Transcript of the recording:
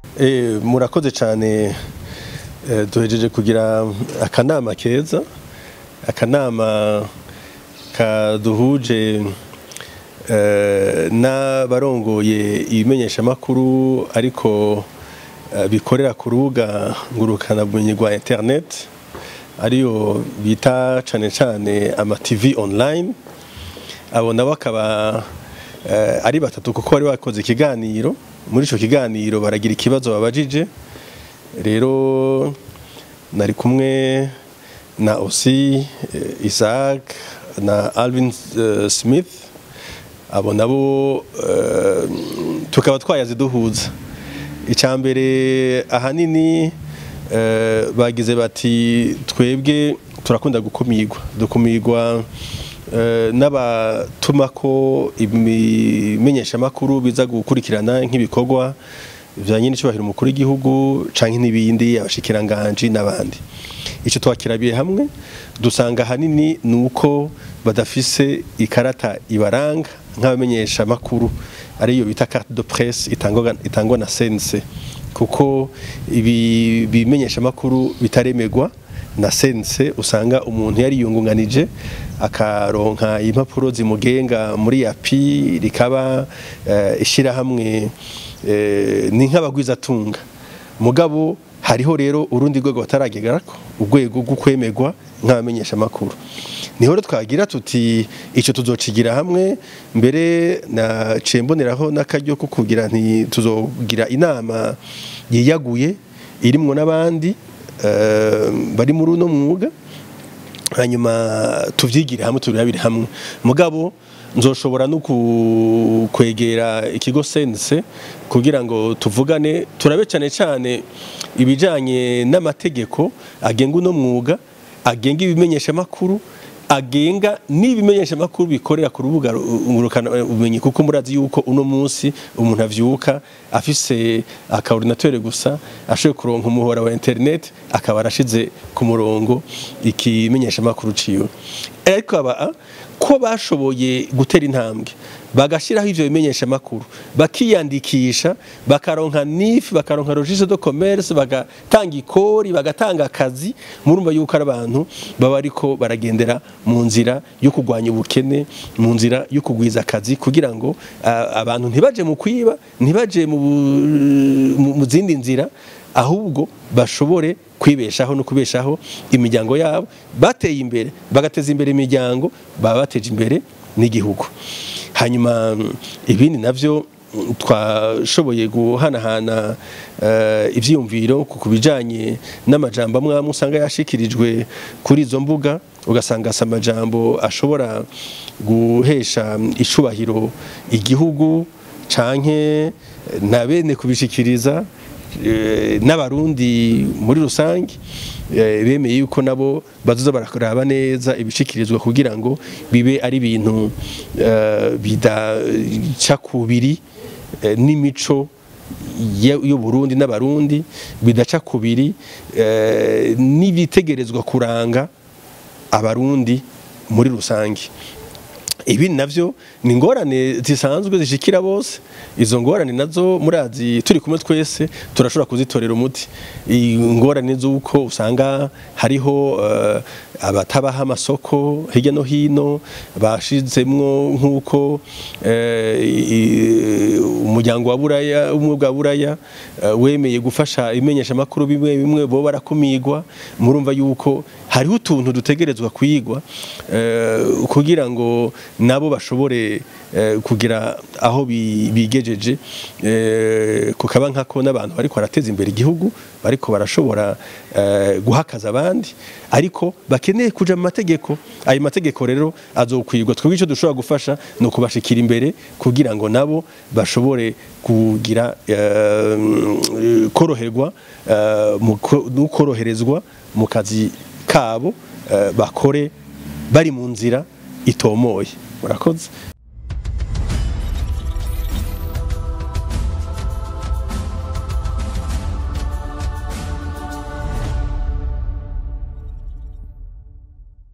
Eh, murakoze cyane eh, duhejeje kugira akanama keza akanama kaduhuje eh, n'abarongoye ibimenyeshamakuru ariko eh, bikorera ku rubuga ngurukanabumenyi rwa internet ariyo bita cane cane ama TV online abo nabo akaba eh, ari batatu kuko bari bakoze ikiganiro muri ico kiganiro baragira ikibazo babajije rero nari kumwe na Osi eh, Isaac na Alvin eh, Smith abo nabo eh, tukaba twayaze duhuza icambere ahanini eh, bagize bati twebwe turakunda gukumirwa dukumirwa eh, n'abatumako ibimenyeshamakuru biza gukurikirana nk'ibikorwa bijanye n'icubahiro umukuru w'igihugu canke n'ibindi abashikiranganji n'abandi ico twakirabiye hamwe dusanga ahanini nuko badafise ikarata ibaranga nk'abamenyesha makuru ariyo bita carte de presse itangwa itangwa na sense kuko ibi bimenyesha makuru bitaremerwa na sense usanga umuntu yari yungunganije akaronka impapuro zimugenga muri yapi rikaba uh, ishirahamwe uh, ni nk'abagwizatunga mugabo hariho rero urundi rwego bataragegarako urwego rwo kwemerwa nk'abamenyesha makuru niho rero twagira tuti ico tuzocigira hamwe mbere na cemboneraho n'akaryo ko kugira nti tuzogira inama yiyaguye irimwo n'abandi uh, bari muri uno mwuga hanyuma tuvyigire hamwe turabire hamwe mugabo nzoshobora no kwegera ikigo sense kugira ngo tuvugane turabe cyane cyane ibijanye n'amategeko agenga uno mwuga agenga ibimenyesha makuru agenga n'ibimenyesha makuru bikorera ku rubuga ngurukana ubumenyi kuko murazi yuko uno munsi umuntu avyuka afise akaordinateur gusa ashoboye kuronka umuhora wa internet akaba arashize ku murongo ikimenyesha makuru ciwe ariko aba ko bashoboye gutera intambwe bagashiraho ivyo bimenyesha makuru bakiyandikisha bakaronka NIF bakaronka registre de commerce bagatanga ikori bagatanga akazi murumva yuko ari abantu baba ariko baragendera mu nzira yo kugwanya ubukene mu nzira yo kugwiza akazi kugira ngo uh, abantu ntibaje mu kwiba ntibaje mu zindi nzira ahubwo bashobore kwibeshaho no kubeshaho imiryango yabo bateye imbere bagateza imbere imiryango baba bateje imbere n'igihugu hanyuma ibindi navyo twashoboye guhanahana ivyiyumviro ku bijanye n'amajambo amwe amwe usanga yashikirijwe kuri izo mbuga ugasanga asa amajambo ashobora guhesha icubahiro igihugu canke na bene kubishikiriza n'abarundi muri rusange bemeye yuko nabo bazoza barakuraba neza ibishikirizwa kugira ngo bibe ari ibintu bidaca kubiri n'imico y'uburundi n'abarundi bidaca kubiri n'ibitegerezwa kuranga abarundi muri rusange ibi navyo ni ingorane zisanzwe zishikira bose izo ngorane nazo murazi turi kumwe twese turashobora kuzitorera umuti ingorane z'uko usanga hariho uh, abatabaha amasoko hirya no hino bashizemwo nk'uko umuryango wa buraya umwe bwa buraya wemeye gufasha imenyesha makuru bimwe bimwe bo barakumigwa murumva yuko hariho utuntu dutegerezwa kwigwa kugira ngo nabo bashobore kugira aho bigejeje kukaba nkako n'abantu bariko barateza imbere igihugu bariko barashobora guhakaza abandi ariko bakeneye kuja mu mategeko ayo mategeko rero azokwirwa twebwe ico dushobora gufasha ni ukubashikira imbere kugira ngo nabo bashobore kugira koroherwa no koroherezwa mu kazi kabo bakore bari mu nzira itomoye murakoze